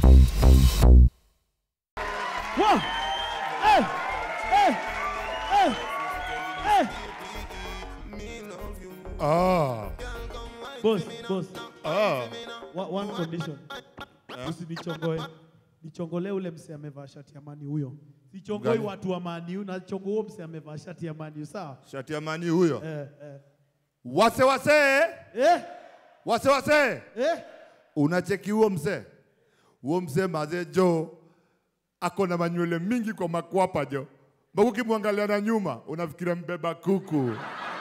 Wow. Hey. Hey. Hey. Hey. Ah. Boss, boss. Ah. Wa- One condition. Usinichongoe. Nichongolee ule mse amevaa shati ya mani huyo. Sichongoi Gani? watu wa mani, na chongo huo mse amevaa shati ya mani, sawa? Shati ya mani huyo. Eh, eh. Wase wase. Eh? Wase wase. Eh? Unacheki huo mzee. Huo mzee mazee jo ako na manywele mingi kwa makwapa jo. Mbona ukimwangalia na nyuma unafikiria mbeba kuku.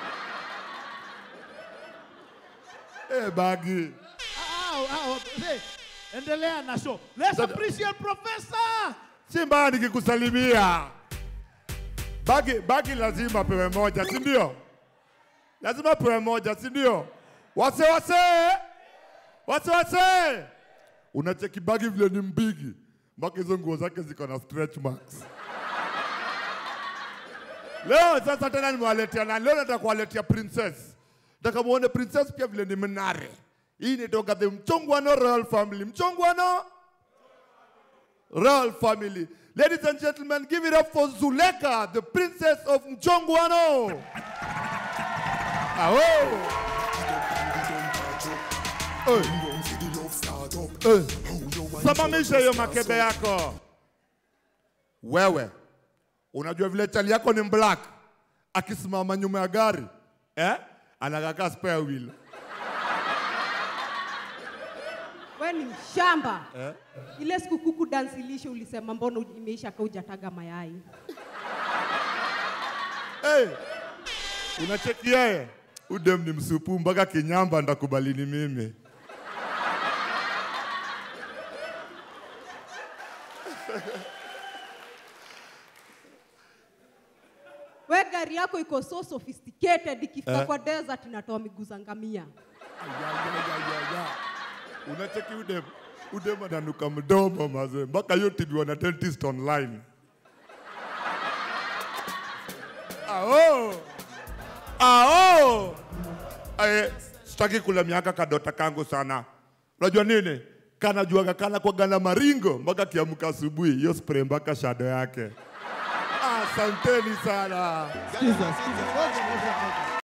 Eh, bagi. Au, au, hey, endelea na show. Let's Sasa- appreciate professor. Si mbaya nikikusalimia. Bagi, bagi lazima apewe moja, si ndio? Lazima apewe moja, si ndio? Wase wase, wase wase. Unacheki bagi vile ni mbigi, mpaka hizo nguo zake ziko na stretch marks. Leo sasa tena nimewaletea na leo nataka kuwaletea princess. Nataka muone princess pia vile ni mnare. Hii inatoka the Mchongwano Royal Family. Mchongwano Royal family. Ladies and gentlemen, give it up for Zuleka, the princess of Mchongwano. Aho. Oi. Oi. Simamisha hiyo makebe yako. Wewe, unajua vile chali yako ni black, akisimama nyuma ya gari eh? Anakaka spare wheel. We ni mshamba. Ile siku kuku dance ilishe ulisema mbona imeisha ka hujataga mayai. Hey, unacheki yeye udem ni msupu mpaka kinyamba ndakubalini mimi. We gari yako iko so sophisticated ikifika Eh. kwa desert inatoa miguu za ngamia. Unacheki udem udem ananuka mdomo mazee, mpaka hiyo tibiwa na dentist online. Ao ao, eh, sitaki kula miaka kadota kangu sana. Unajua nini? Kanajuaga kana kwa gana maringo mpaka kiamka asubuhi, hiyo spray mpaka shadow yake. Asanteni sana. Sikiza, sikiza. Ngoja, ngoja, ngoja.